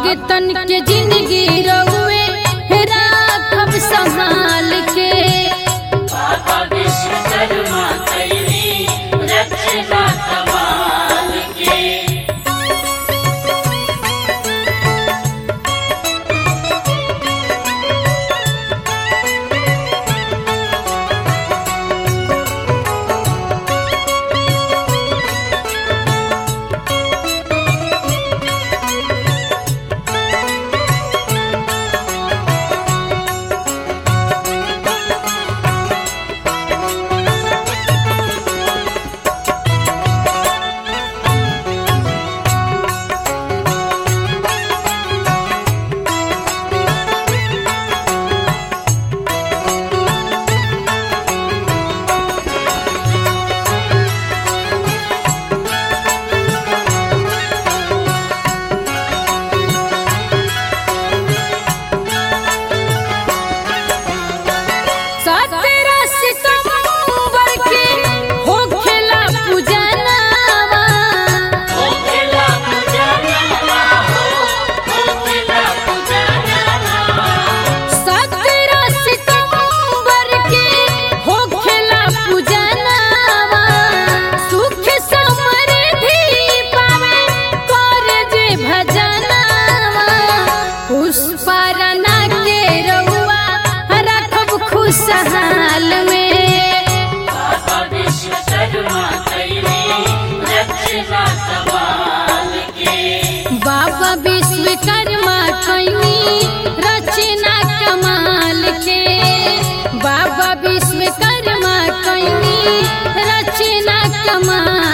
भगतन के जिंदगी रउए राखब संभाल के बाबा विश्वकर्मा कैली रचना कमाल के सत्रह सितंबर के होखेला पूजनवा ओ खेला पूजनवा हो ओ खेला पूजनवा सत्रह सितंबर के होखेला पूजनवा सुख समृद्धि पावे कर जे भजनवा पुष्परना के रउआ रखब खुशहाल में बाबा विश्वकर्मा कैली रचना कमाल के बाबा विश्वकर्मा कैनी रचना कमाल के बाबा विश्वकर्मा कैनी रचना कमाल